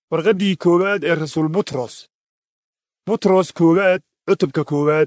warqaddii koowaad ee rasuul butros butros koowaad cutubka koowaad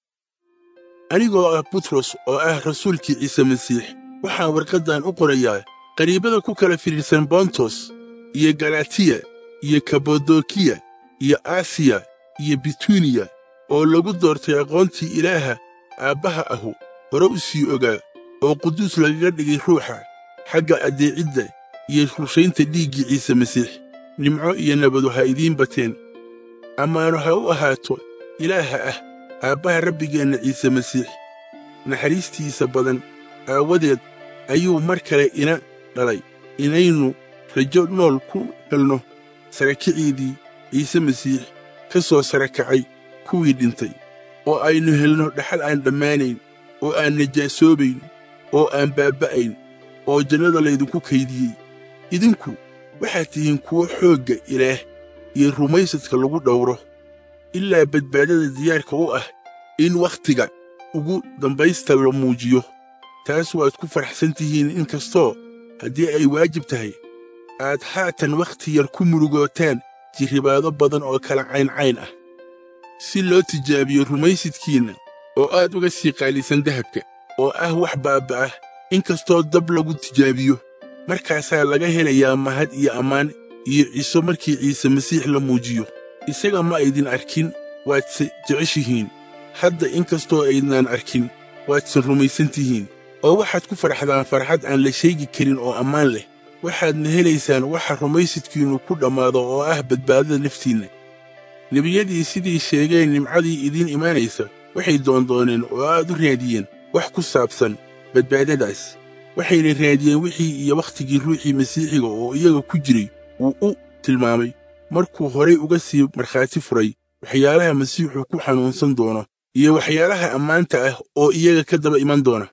anigoo ah butros oo ah rasuulkii ciise masiix waxaan warqaddan u qorayaa qariibada ku kala fidhiidhsan bontos iyo galatiya iyo kabodokiya iyo asiya iyo bituniya oo lagu doortay aqoontii ilaaha aabbaha ahu hore u sii ogaa oo quduus lagaga dhigay ruuxa xagga addeecidda iyo rushaynta dhiiggii ciise masiix nimco iyo nabadu ha idiin bateen ammaano ha u ahaato ilaaha ah aabbaha rabbigeenna ciise masiix naxariistiisa badan aawadeed ayuu mar kale ina dhalay inaynu rajo nool ku helno sarakiciidii ciise masiix ka soo sarakacay kuwii dhintay oo aynu helno dhaxal aan dhammaanayn oo aan najaasoobayn oo aan baabba'ayn oo jannada laydinku kaydiyey idinku waxaad tihiin kuwo xoogga ilaah iyo rumaysadka lagu dhowro ilaa badbaadada diyaarka u ah in wakhtiga ugu dambaysta la muujiyo taas waad ku faraxsan tihiin in kastoo haddii ay waajib tahay aad haatan wakhti yar ku murugootaan jirribaado badan oo kala cayncayn ah si loo tijaabiyo rumaysidkiinna oo aad uga sii qaalisan dahabka oo ah wax baaba'ah in kastoo dab lagu tijaabiyo markaasaa laga helayaa mahad iyo ammaan iyo ciso markii ciise masiix la muujiyo isaga ma aydin arkin waadse jeceshihiin hadda in kastoo aydnaan arkin waadsan rumaysan tihiin oo waxaad ku farxdaan farxad aan la sheegi karin oo ammaan leh waxaadna helaysaan waxa rumaysidkiinnu ku dhammaado oo ah badbaadada naftiinna nebiyadii sidii sheegeen nimcadii idiin imaanaysa waxay doondooneen oo aad u raadiyeen wax ku saabsan badbaadadaas waxayna raadiyeen wixii iyo wakhtigii ruuxii masiixiga oo iyaga ku jiray wuu u tilmaamay markuu horay uga sii markhaati furay waxyaalaha masiixu ku xanuunsan doono iyo waxyaalaha ammaanta ah oo iyaga ka daba iman doona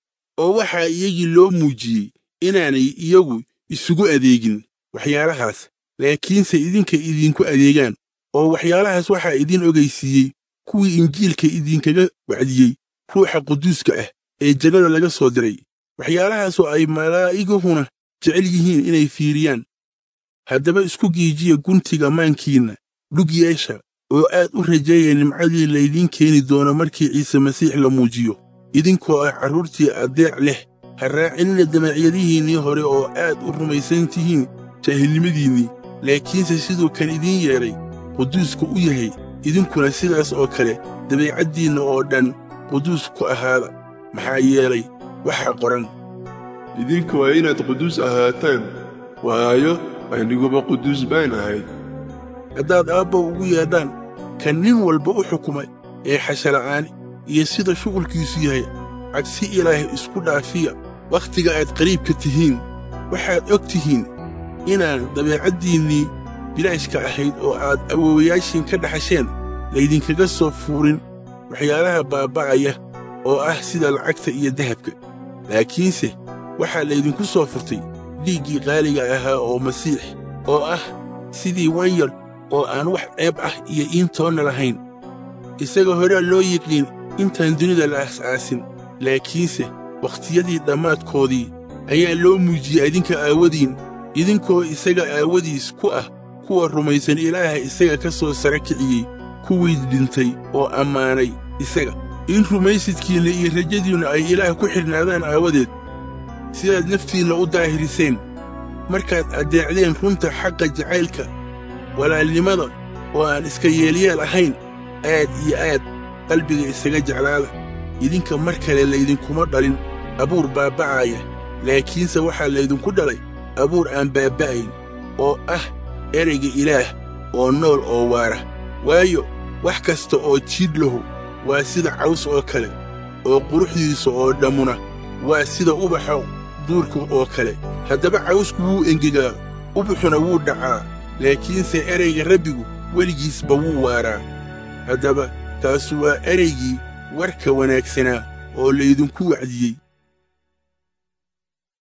oo waxaa iyagii loo muujiyey inaanay iyagu isugu adeegin waxyaalahaas laakiinse idinka idinku adeegaan oo waxyaalahaas waxaa idiin ogaysiiyey kuwii injiilka idinkaga wacdiyey ruuxa quduuska ah ee jannada laga soo diray waxyaalahaasoo ay malaa'iguhuna jecel yihiin inay fiiriyaan haddaba isku giijiya guntiga maankiinna dhug yeesha oo aad u rajeeya nimcadii laydiin keeni doono markii ciise masiix la muujiyo idinkoo ah carruurtii addeec leh ha raacinina damacyadihiinnii hore oo aad u rumaysan tihiin jaahilnimadiinnii laakiinse siduu kan idiin yeedhay quduuska u yahay idinkuna sidaas oo kale dabeecaddiinna oo dhan quduus ku ahaada maxaa yeelay waxaa qoran idinka waa inaad quduus ahaataan waayo aniguba quduus baan ahay haddaad aabba ugu yeedhaan kan nin walba u xukumay ee xashala'aani iyo sida shuqulkiisu yahay cagsi ilaah isku dhaafiya wakhtiga aad qariibka tihiin waxaad og tihiin inaan dabeecaddiinnii bilaashka ahayd oo aad awoowayaashiin ka dhaxasheen laydinkaga soo fuurin waxyaalaha baaba'aya oo ah sida lacagta iyo dahabka laakiinse waxaa laydinku soo furtay dhiiggii qaaliga ahaa oo masiix oo ah sidii wanyar oo aan wax ceeb ah iyo iintoonna lahayn isaga horea loo yiqiin intaan dunida la aas-aasin laakiinse wakhtiyadii dhammaadkoodii ayaa loo muujiyey idinka aawadiin idinkoo isaga aawadiis ku ah kuwa rumaysan ilaaha isaga ka soo sara kiciyey kuwii dhintay oo ammaanay isaga in rumaysidkiinna iyo rajadiinnu ay ilaah ku xidhnaadaan aawadeed sidaad naftiinna u daahiriseen markaad addeecdeen runta xagga jacaylka walaalnimada oo aan iska yeelyeel ahayn aad iyo aad qalbiga isaga jeclaada idinka mar kale laydinkuma dhalin abuur baabba'aya laakiinse waxaa laydinku dhalay abuur aan baabba'ayn oo ah erayga ilaah oo nool oo waara waayo wax kasta oo jiidh lahu waa sida caws oo kale oo quruxdiisa oo dhammuna waa sida ubaxa duurka oo kale haddaba cawsku wuu engegaa ubaxuna wuu dhacaa laakiinse erayga rabbigu weligiisba wuu waaraa haddaba taasu waa eraygii warka wanaagsanaa oo laydinku wacdiyey